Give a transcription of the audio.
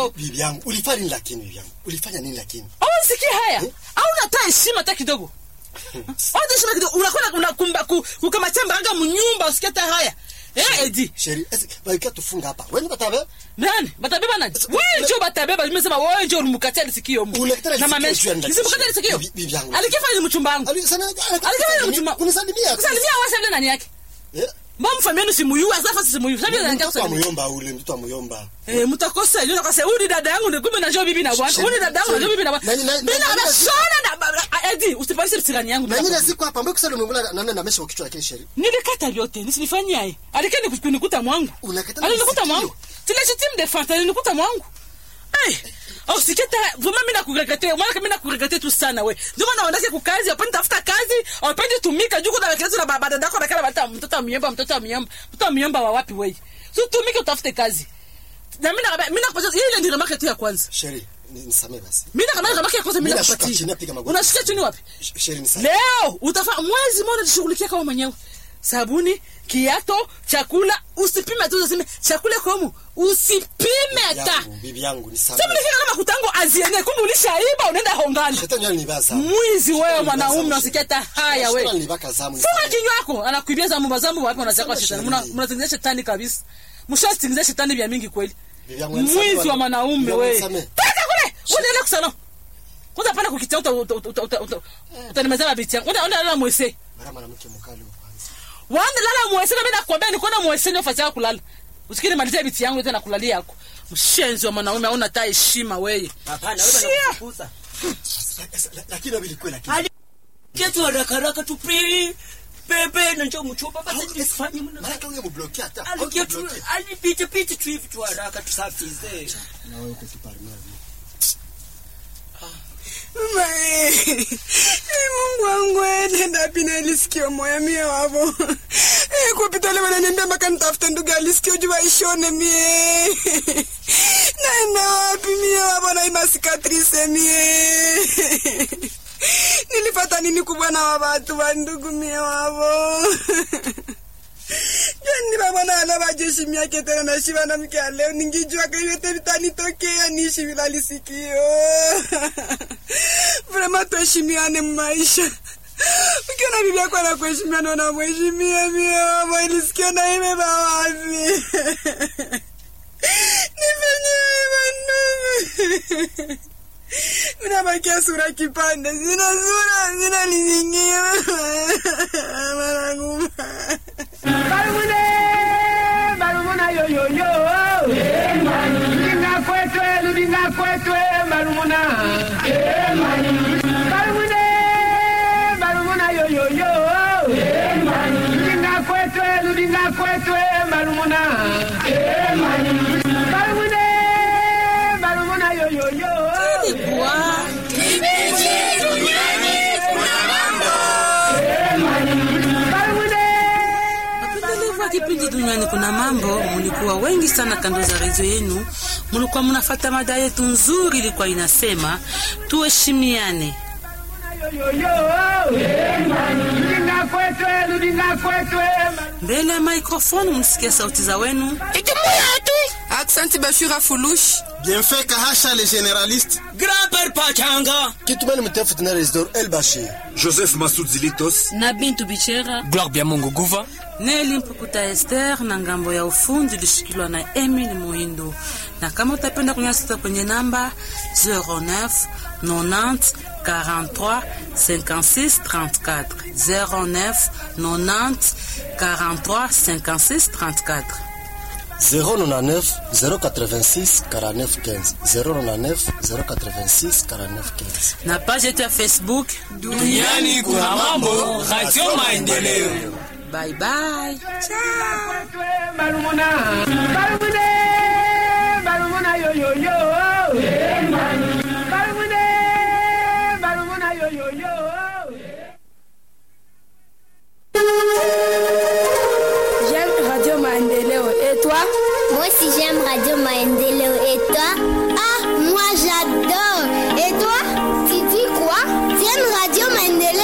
oh. bibi yangu ulifanya nini lakini bibi yangu ulifanya nini lakini au sikii haya au unatoa heshima hata kidogo au heshima kidogo unakwenda unakumba ku- kukamatia mbaraga mnyumba usikie hata haya eh edi sheri esi baikia tufunga hapa wewe batabe nani batabeba nani wewe ndio batabeba nimesema wewe ndio ulimkatia lisikio mu Ulikata na lisikio mamesha juu ya nini? nisimkatia lisikio Bibi- bibi yangu. alikifanya ni mchumba wangu ali sana alikifanya ni mchumba unisalimia kusalimia wewe sasa nani yake eh mbona mfamieni simuyu sasa simuyu sasa nani yake mtoto wa kusalimia muyomba ule mtoto wa muyomba Eh, mtakosa ile nakase huyu ni dada yangu ni kumbe najua bibi na bwana Sheri- huyu ni dada yangu najua bibi na bwana Nani- nani- mimi nani- na nani- shona na ba- ba- edi usipandishe mtirani yangu na bila nyingine siku hapa mbona kusali umemla nana na mesha kichwa lakini sheri nilikata vyote nisilifanyia yeye alikeni kunikuta mwangu Unakata na alinikuta masikio. mwangu tileshitimu defense alinikuta mwangu eh au siketa vraiment mimi nakuregete mwana mimi nakuregete tu sana we ndio maana wanataka kukazi hapo nitafuta kazi hawapendi tumika juu kuna kazi na baba dadako na kala bata mtoto wa miomba mtoto wa miomba mtoto wa miomba wa wapi wewe so tumike utafute kazi na mimi na mimi nakupatia ile ndio remark tu ya kwanza sheri ni- nisamee basi mimi na remark ya kwanza mimi Mimi nashuka chini, nakupatia napiga magoti. unashuka chini wapi Sh- sheri nisamee leo utafa mwezi mmoja jishughulikia kama mwenyewe sabuni kiato chakula usipime tu useme chakula komu usipime hata yangu bibi yangu nisamee sasa nifika kama kutango aziene kumbe ulishaiba unaenda hongani shetani alinibaza mwizi wewe Shetani mwanaume alinibaza, usikia hata Shetani haya wewe alinibaka zamu funga nisamee. kinywa yako anakuibia zamu mazamu wapi unachakwa Sema shetani sheria. Mna- mnatengeneza shetani kabisa mshatengeneza shetani vya mingi kweli Bibi yangu, nisamee mwizi bwana. wa mwanaume Bibi yangu, wewe nisamee. toka kule unaenda kusana kwanza pana kukitia uta uta uta uta uta utanimeza mabiti yangu unaenda unaenda mwese mara mwanamke mkali huyo kwanza wanda lala mwese na mimi nakwambia niko na mwese ndio fasi yako kulala usikini malizia biti yangu yote na kulalia yako mshenzi wa mwanaume hauna hata heshima wewe Hapana, wewe Shia. unakufukuza. La- la- lakini wabili kweli lakini Ali- Ketu haraka haraka tu pi pepe na njoo mchumba basi tusifanye mna. maana huyo mbloki hata Aliketu alipita pita tu hivi tu haraka tusafize. na wewe uko kiparmia Mae, Mungu wangu nenda pina alisikio moya mie wavo Eh, kupita leo wananiambia mpaka nitafute ndugu alisikio juu waishone mie naenda wapi mie wavo na ima sikatrise mie nilipata nini kubwa na wa watu wa ndugu mie wavo yani babona ala bajeshi miake tena nashiba na mke aleo ningijua kayote vitanitokea niishi bila lisikio vrema tuheshimiane mmaisha ukiona bibi yako anakuheshimiana unamheshimia mie mama ilisikio na imeba wapi nifenyewe mandugu unabakia sura kipande zina sura zina lizingia manangu Barumune, barumuna yo yo yo. Ludinga kwetwe, ludinga kwetwe, barumuna. Barumune, barumuna yo yo yo. Ludinga kwetwe, ludinga kwetwe, barumuna. Barumune, barumuna yo yo yo. Barumune. Wapendelevu wa kipindi duniani kuna mambo, mulikuwa wengi sana kando za redio yenu, mulikuwa munafata mada yetu nzuri, ilikuwa inasema tuheshimiane. Ludinga kwetwe, ludinga kwetwe. Mbele ya microphone mlisikia sauti za wenu Aksanti Bashura Fulush. Bienfait Kahasha le généraliste Grand-père Pachanga. Kitumani mtefu tena Resdor El Bashir Joseph Masud Zilitos. na Bintu Bichera Gloire bien Mungu Guva. Neli Mpukuta Esther na ngambo ya ufundi ilishikiliwa na Emil Muhindo. Na kama utapenda kunyasita kwenye namba 09 90 43 56 34 09 90 43 56 34 099 086 49 15 099 086 49 15 na page yetu ya Facebook. Duniani kuna mambo, Radio Maendeleo. Bye bye. kwetwe barumuna barumune barumuna yo yo yo barumune barumuna yo yo yo J'aime Radio Maendeleo. Et toi Moi aussi j'aime Radio Maendeleo. Et toi Ah, moi j'adore. Et toi Tu dis quoi Tu aimes Radio Maendeleo